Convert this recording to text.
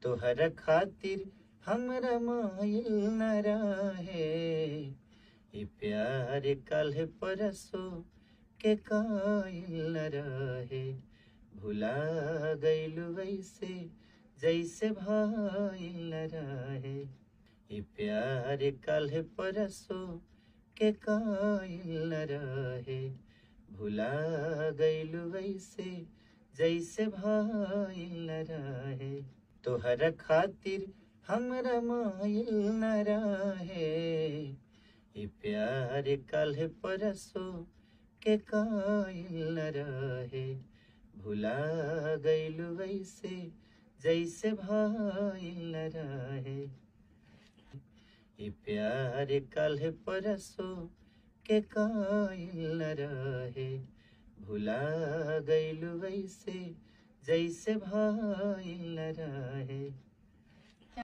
तोहरा खातिर हमरा मायल न रहे ई प्यार कल परसो के कायल न रहे भुला गइलू वैसे जैसे भाईल न रहे ई प्यार कल परसो के कायल न रहे भुला गइलू वैसे जैसे भाईल न रहे तोहरा खातिर हमरा मायल न रहे ई प्यार कल परसो के कायल न रहे भुला गइलू वैसे जैसे भाईल न रहे ई प्यार कल परसो के कायल न रहे भुला गइलू वैसे जैसे भाईल न रहे